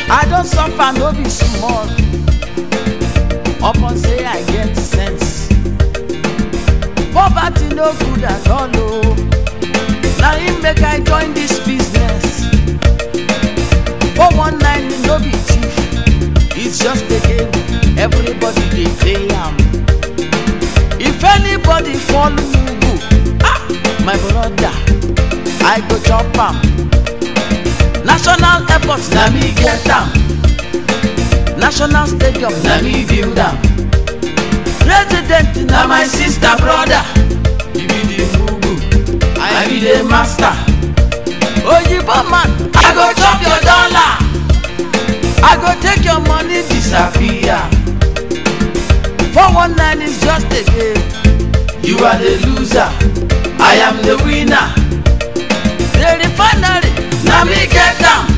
I don suffer no be small upon say I get sense. Poverty no good at all o. Na im make I join this business. 419 no be thief, it's just a game. Everybody dey play am. If anybody fall mugu, ah, my brother, I go chop am. National airport na me get am. National stadium na me build am. President na my sister brother. You be the mugu, I be the master. Oyibo man, I go chop your dollar. I go take your money disappear. 419 is just a game. You are the loser, I am the winner. The refinery, na me get am.